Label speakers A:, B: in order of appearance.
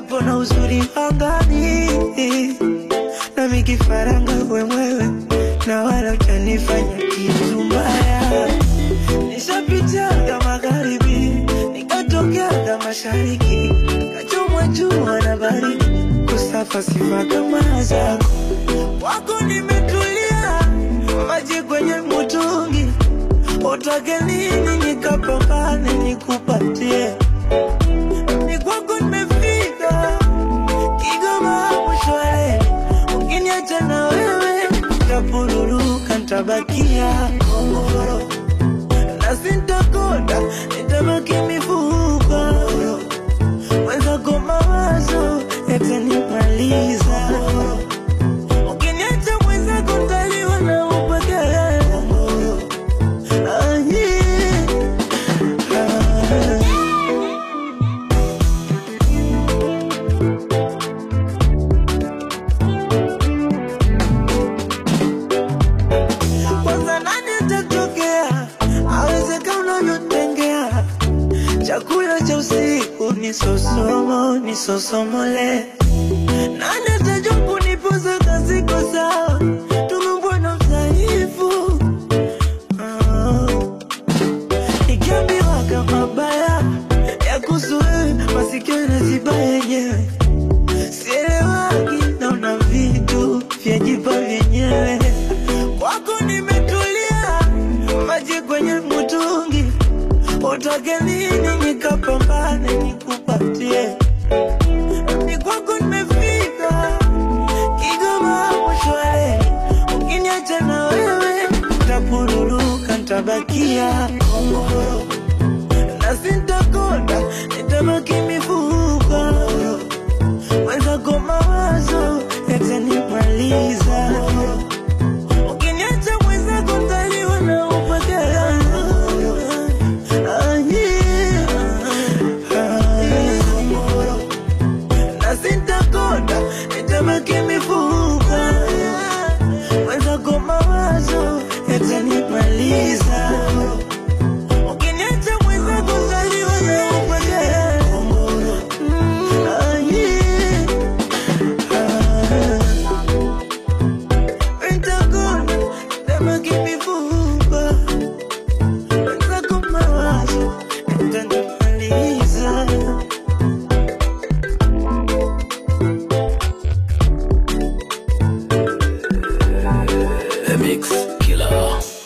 A: upepo na uzuri angani, nami kifaranga wewewe, na wala utanifanya kitu mbaya. Nishapitiaga magharibi, nikatokeaga mashariki, kachomwa jua na baridi, kusafa sifa kama zako wako nimetulia, maji kwenye mtungi, utake nini nikapambane nikupatie, ni kwako nimefika Kigoma mshwale, ukiniacha na wewe tapururuka, ntabakia kongoro na sintakonda, nitabaki mifupa mwenzako, mawazo yatanimaliza Ukiniacha mwenzako ntaliwa na upweke. Ah, yeah. Ah. Kwanza nani atatokea awezeka unavyotengea chakula cha usiku ni sosomo ni sosomole nani atajua kunipoza kasiko sawa tumembwa na udhaifu Ah. Nikiambiwa kama baya ya kuhusu wewe masikio yanaziba yenyewe sielewagi naona vitu vyajipa vyenyewe kwako nimetulia maji kwenye mtungi utake nini nikapambane nikupatie ni kwako nimefika Kigoma mshwale ukiniacha na wewe tapururuka ntabakia kongoro na sintakonda nitabaki mifupa mwenzako mawazo yatanimaliza ukiniacha mwenzako ntaliwa na upweke Ah, yeah. Ah. na sintakonda nitabaki mifupa mwenzako mawazo yatanimaliza ukiniacha mwenzako ntaliwa na upweke Mm, ah, yeah. Ah. Nitakonda, nitabaki mifupa mwenzako mawazo yatanimaliza
B: The Mix Killer.